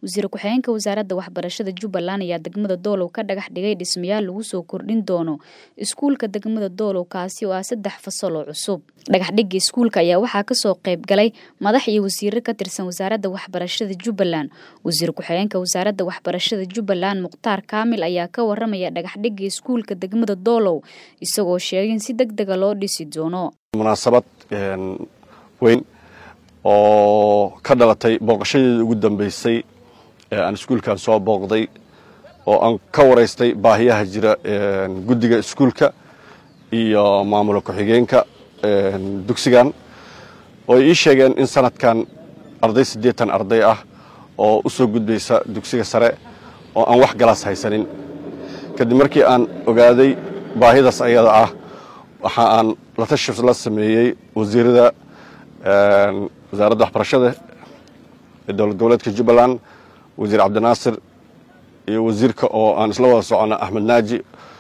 wasiir ku-xigeenka wasaaradda waxbarashada jubbaland ayaa degmada doolow ka dhagax dhigay dhismayaal lagu soo kordhin doono iskuulka degmada doolow kaasi oo ah saddex fasal oo cusub dhagaxdhigga iskuulka ayaa waxaa kasoo qayb galay madax iyo wasiiro ka tirsan wasaaradda waxbarashada jubbaland wasiir ku-xigeenka wasaaradda waxbarashada jubbaland mukhtaar kaamil ayaa ka waramaya dhagaxdhigga iskuulka degmada doolow isagoo sheegay in si deg dega loo dhisi doono munaasabad weyn oo ka dhalatay booqashadeeda ugu dambeysay ee aan iskuulkan soo booqday oo aan ka waraystay baahiyaha jira guddiga iskuulka iyo maamula ku-xigeenka dugsigan oo ay ii sheegeen in sanadkan arday siddeetan arday ah oo u soo gudbaysa dugsiga sare oo aan wax galaas haysanin kadib markii aan ogaaday baahidaas ayada ah waxa aan la tashif la sameeyey wasiirada wasaaradda waxbarashada ee dowlad goboleedka jubbaland wasiir cabdinaasir iyo wasiirka oo aan isla wada socono axmed naaji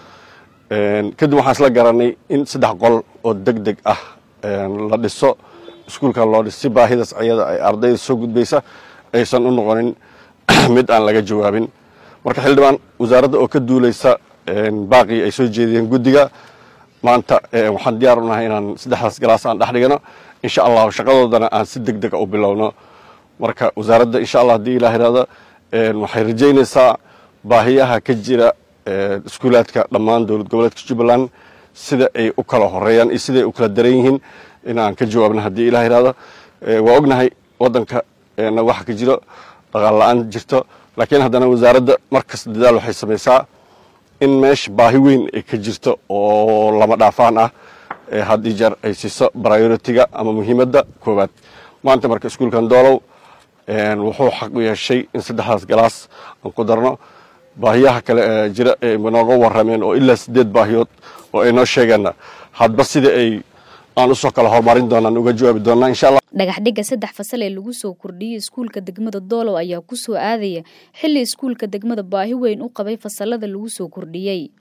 kadib waxaan isla garanay in saddex qol oo deg deg ah la dhiso iskuulkan loo dhiso si baahidaas ayada ay ardayda soo gudbaysa aysan u noqonin mid aan laga jawaabin marka xildhibaan wasaaradda oo ka duulaysa baaqii ay soo jeediyeen guddiga maanta waxaan diyaar u nahay inaan saddexdaas galaas aan dhex dhigano insha allahu shaqadoodana aan si deg dega u bilowno marka wasaaradda insha allah haddii ilah ihahdo waxay rajaynaysaa baahiyaha ka jira iskuulaadka dhammaan dowlad goboleedka jubbaland sida ay u kala horeeyaan iyo siday u kala daran yihiin inaan ka jawaabno haddii ilah ihahdo waa ognahay waddanka waxa ka jiro dhaqaal la-aan jirto laakiin haddana wasaaradda markasta dadaal waxay samaysaa in meesha baahi weyn ay ka jirto oo lama dhaafaan ah had iyo jeer ay siiso brioritiga ama muhiimadda koowaad maanta marka iskuulkan doolow wuxuu xaq u yeeshay in saddexdaas galaas aan ku darno baahiyaha kale ee jira ay nooga warrameen oo ilaa siddeed baahiyood oo ay noo sheegeenna hadba sida ay aan usoo kala horumarin doonaan uga jawaabi doonaa insha allah dhagaxdhigga saddex fasal ee lagu soo kordhiyey iskuulka degmada doolow ayaa ku soo aadaya xilli iskuulka degmada baahi weyn u qabay fasalada lagu soo kordhiyey